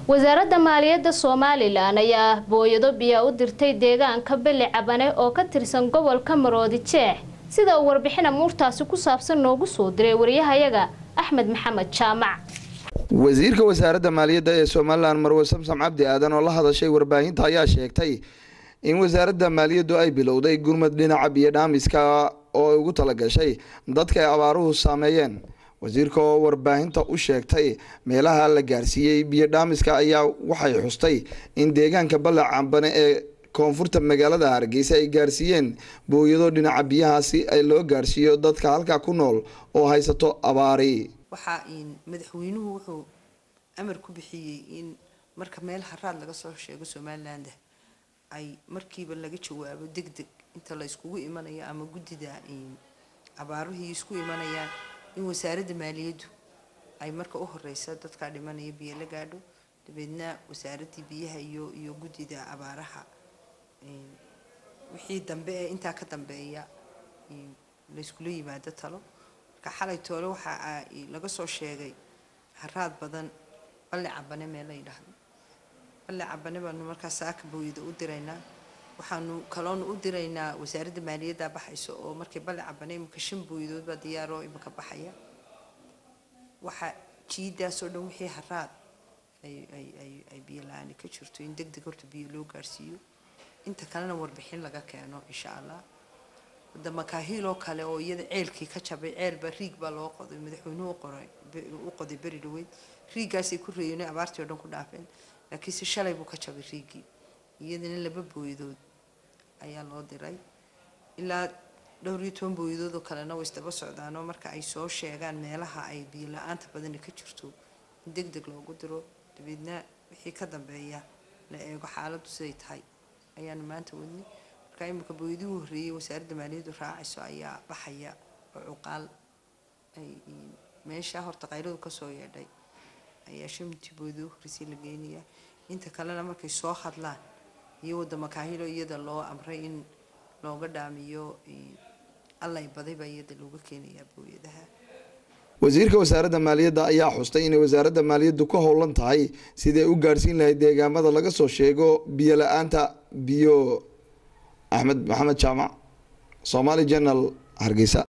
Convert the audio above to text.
wasaaradda maaliyadda somalilan ayaa booyado biyaa u dirtay deegaanka beli cabane oo ka tirsan gobolka maroodi jeex sida uu warbixin amuurtaasi ku saabsan noogu soo diray wariyahayaga axmed maxamed jaamac wasiirka wasaaradda maaliyadda ee somalilan marwe samsam cabdi aadan oo la hadashay warbaahinta ayaa sheegtay in wasaaradda maaliyaddu ay bilowday gurmad dhinaca biyo dhaamiska oo ay ugu talagashay dadka ay abaaruhu saameeyeen wasiirka oo warbaahinta u sheegtay meelaha la gaarsiiyey biyo dhaamiska ayaa waxay xustay in deegaanka ballac cambane ee koonfurta magaalada hargeysa ay gaarsiiyeen booyado dhinaca biyahaasi ay loo gaarsiiyo dadka halkaa ku nool oo haysato abaari waxaa madaxweynuhu wuxuu amar ku bixiyey in marka meel haraad laga soo sheego somaliland ay markiiba laga jawaabo deg deg inta la iskugu imanayo ama guddida abaaruhii isku imanayaan in wasaaradda maaliyaddu ay marka u horeysa dadkaa dhimanaya biyo la gaadho dabeedna wasaaraddii biyaha iyo iyo guddida abaaraha wixii dambe ee intaa ka dambeeya layskula yimaado talo marka xalay toole waxaa laga soo sheegay haraad badan balle cabane meel la yidhaahdo balle cabane baanu markaa saaka booyada u diraynaa waxaanu kaloonu u diraynaa wasaaradda maaliyadda baxayso oo markay balle cabane imika shan booyadood baa diyaaroo imika baxaya waxa jiidaasoo dhan wixii haraad ay ay ay ay biyo la-aani ka jirto in deg deg horta biyo loo gaarsiiyo inta kalena warbixin laga keeno insha allah wadda makaahiil oo kale oo iyada ceelkii ka jabay ceelba riig baa loo qoday madaxweynuhu qoray u qoday beri dhaweyd riigaasay ku reeyeen abaartii oo dhan ku dhaafeen laakiinse shalay buu ka jabay riigii iyadana laba booyadood ayaa loo diray ilaa dhowr iyo toban booyadood oo kalena way isdaba socdaanoo marka ay soo sheegaan meelaha ay biyo la-aanta badani ka jirto in deg deg loogu diro dabeedna wixii ka dambeeya la eego xaaladdu siday tahay ayaanu maanta wadnay marka imika booyadii u horreeyey wasaaradda maaliyaddu raacayso ayaa baxaya oo cuqaal ay meesha horta qayladu kasoo yeedhay ayaa shantii booyadii u horreysay la geenaya inta kalena markay soo hadlaan iyo wadda makaahilo iyada loo amray in looga dhaamiyo allay baday baa iyada looga keenayaa booyadaha wasiirka wasaaradda maaliyadda ayaa xustay inay wasaaradda maaliyaddu ka howlan tahay siday u gaadhsiin lahayd deegaamada laga soo sheego biyo la-aanta biyo axmed maxamed jaamac somaali jenal hargeysa